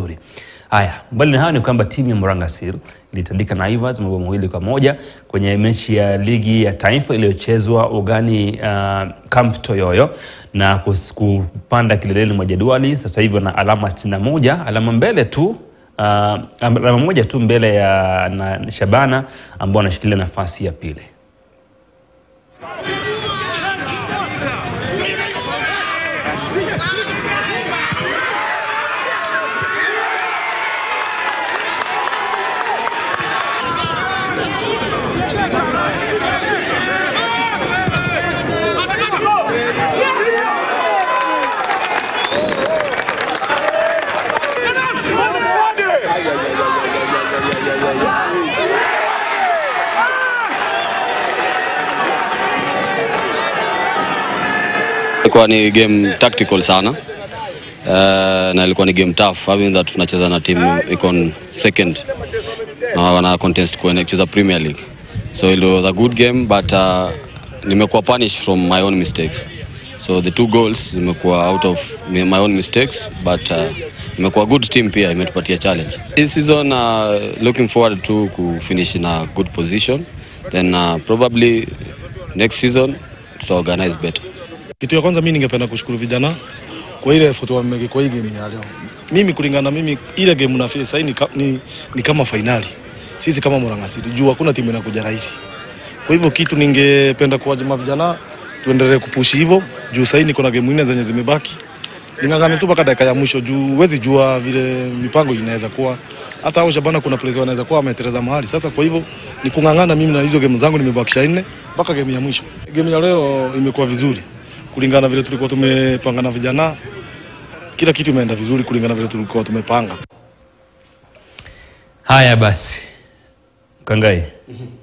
vizuri. Haya, mbali na hayo ni kwamba timu ya Murang'a Seal ilitandika Naivas mabao mawili kwa moja kwenye mechi ya ligi ya taifa iliyochezwa ugani uh, Camp Toyoyo na kus- kupanda kileleni mwa jedwali. Sasa hivi wana alama 61, alama mbele tu uh, alama moja tu mbele ya na Shabana ambao wanashikilia nafasi ya pili. Ilikuwa ni game tactical sana uh, na ilikuwa ni game tough having that tunacheza na timu iko on second na wana contest kwenye kucheza Premier League so it was a good game but uh, nimekuwa punished from my own mistakes so the two goals zimekuwa out of my own mistakes but uh, imekuwa good team pia imetupatia challenge this season uh, looking forward to kufinish in a good position then uh, probably next season tuta organize better Kitu ya kwanza mimi ningependa kushukuru vijana kwa ile effort wameke kwa hii game ya leo. Mimi kulingana na mimi ile game na face ni, ka- ni, ni kama finali. Sisi kama Murang'a City juu hakuna timu inakuja rahisi. Kwa hivyo kitu ningependa kuwajima vijana tuendelee kupushi hivyo juu sasa niko na game nne zenye zimebaki. Ningangane tu mpaka dakika ya mwisho juu huwezi jua vile mipango inaweza kuwa. Hata hao Shabana kuna players wanaweza kuwa wameteleza mahali. Sasa kwa hivyo ni kung'ang'ana mimi na hizo game zangu nimebakisha nne mpaka game ya mwisho. Game ya leo imekuwa vizuri kulingana na vile tulikuwa tumepanga na vijana, kila kitu imeenda vizuri kulingana na vile tulikuwa tumepanga. Haya basi, Kangai,